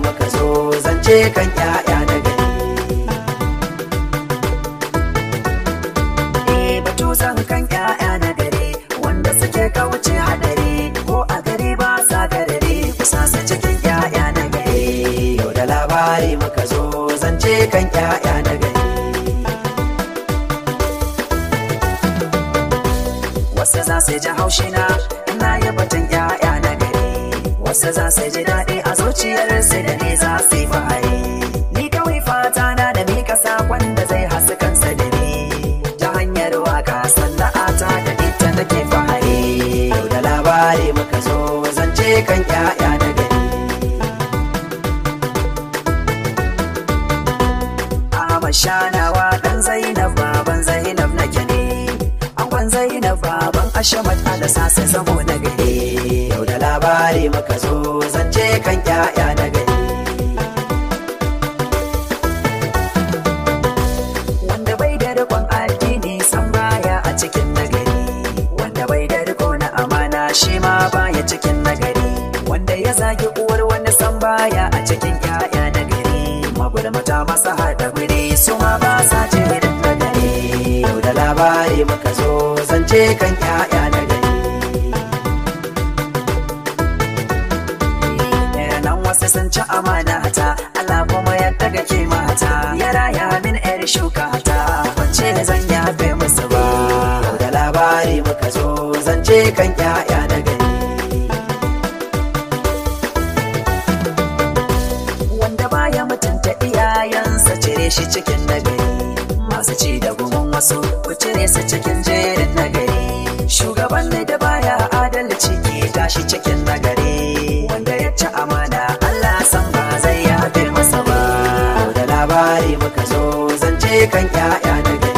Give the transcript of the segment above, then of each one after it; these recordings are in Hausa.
muka zo zance kan ƴaƴa na gari eh batu zan kan ƴaƴa na gari wanda suke kauce hadari ko a gari ba sa garari kusa su cikin ƴaƴa na gari yau da labari muka zo zance kan ƴaƴa na gari wasu za su ji haushina ina yi batun ƴaƴa na gari wasu za su ji daɗi a zuciyarsu da ne za su yi fahari ni kawai fata na da mika sakon da zai hasu kansa da ni ta hanyar waka sana'ata da ita nake fahari yau da labari muka zo zance kan ƴaƴa na gari Ahmad Shanawa dan Zainab baban Zainab nake ne Angon Zainab baban Ashamat ala sasa zamo na gari Yau da labari muka zo zance kan ƴaƴa na gari Wanda bai da rikon addini san baya a cikin nagari Wanda bai da riko na amana shi ma baya cikin nagari Wanda ya zagi uwar wani san baya a cikin ƴaƴa na gari Magulmata masa haɗa guri su ma ba sa cikin nagari Yau da labari muka zo zance kan ƴaƴa na gari nan wasu sun ci amana ta Allah kuma ya daga ke mata ya raya min yar shuka ta wance zan yafe musu ba Yau da labari muka zo zance kan ƴaƴa na gari wanda baya mutunta iyayensa cire shi cikin nagari masu ci da gumin wasu ku cire su cikin jerin nagari shugaban ne da baya adalci ke tashi cikin nagari wanda ya ci amana Allah san ba zai yafe masa ba da labari muka zo zance kan ƴaƴa na gari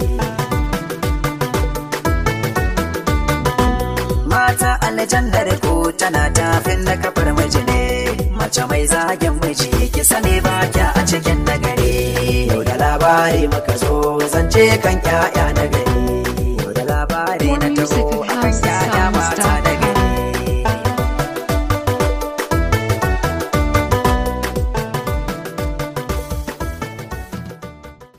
mata aljannar ku tana tafin na kafar miji ne mace mai zagin miji ki sani ba kya a cikin nagari yau da labari muka zo zance kan ƴaƴa na gari